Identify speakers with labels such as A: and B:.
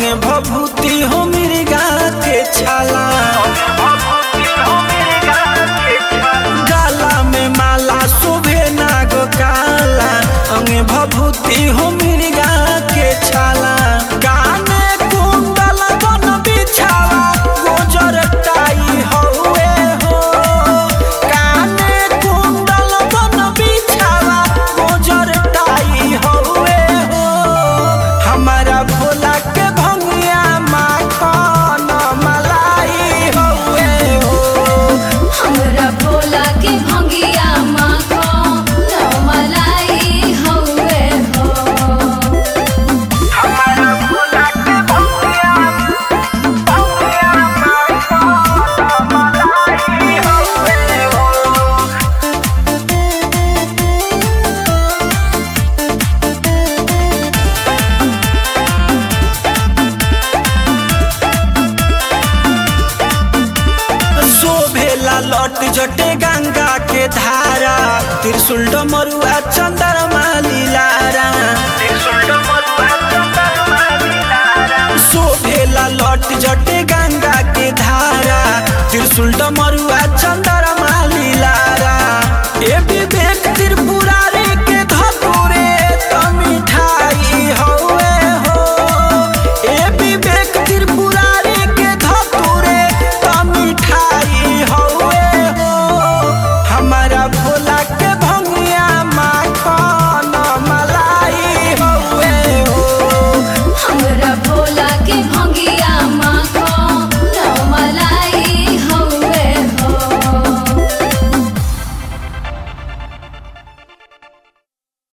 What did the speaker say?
A: अंगे भभूति हो मृगा के छाला गाला में माला शोभे नाग काला अंगे भभूति हो मृगा के छाला काने कुंडल बन बिछावा गोजर टाई हौवे हो काने कुंडल बन बिछावा गोजर टाई हौवे हो हमारा भोला के भंगिया माखन मलाई हौवे हो
B: हमरा भोला के भंगिया माखो न मलाई हौवे हो
A: हमारा भोला के भंगिया भंगिया माखन मलाई हौवे हो शोभेला लट जटे गंगा के धारा त्रिशूल डमरुआ चंद्रमा